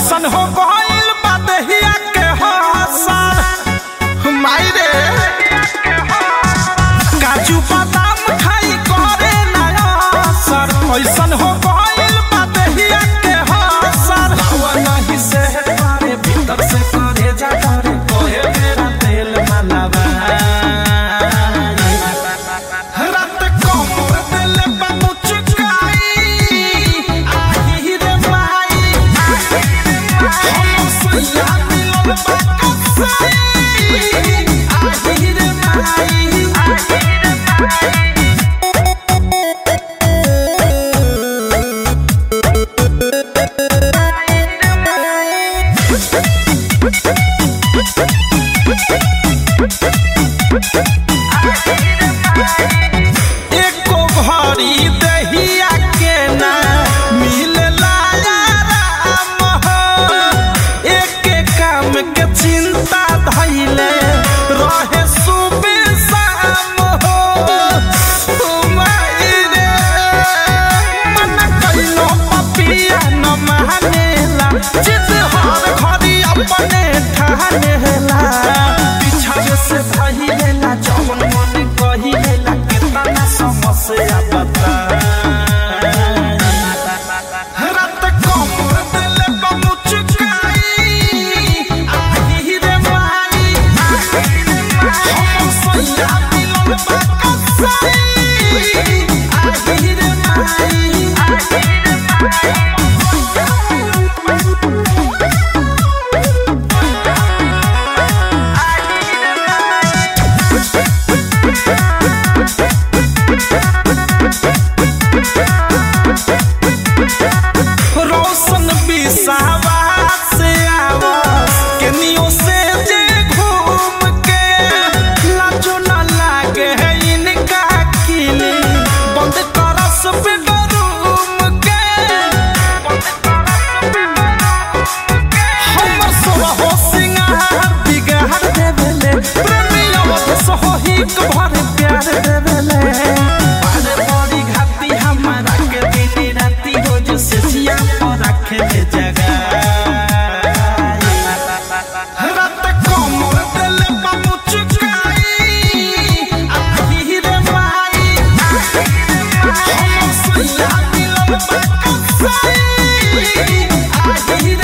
ऐसन हो गइल बा देहिया के हसन माई रे काजू बादाम खाई करे नया असर ऐसन हो गइल बा देहिया के हसन हवा नहीं से पारे भीतर से करे जा करे कोहे मेरा तेल मलावा रात कोमर दिल बाबू चुकाई आही रे माई हम सैया मिलल बा कसाई आही रे माई एको घड़ी दहिया के ना मिलला आराम हो एके काम के चिंता धैले रहे सुबह शाम हो माई रे मन कइलो पपिया न मानेला जिद हर घड़ी अपने ठानेला पीछा से भइलेला जवन मन कहिलेला कितना समस्या बता रात कोमर दिल बमु चुकाई आही रे माई हम सैया मिलन बा कसाई आही रे माई रोशन बिसावा से आवस केनियो से जे घूम के लाजो न लागे है इनका किली बंद करस बेडरूम के हमर सोवा हो सिंगार बिगाड़ देवेले प्रेमियों सोहिक भर प्यार देवेले बारे बड़ी घाती हमारा के दिन राती रोज से जिया पर रखे ले जगह रात कोमर दिल बाबू चुकाई आही रे माई हम सैया मिलन बा कसाई आही रे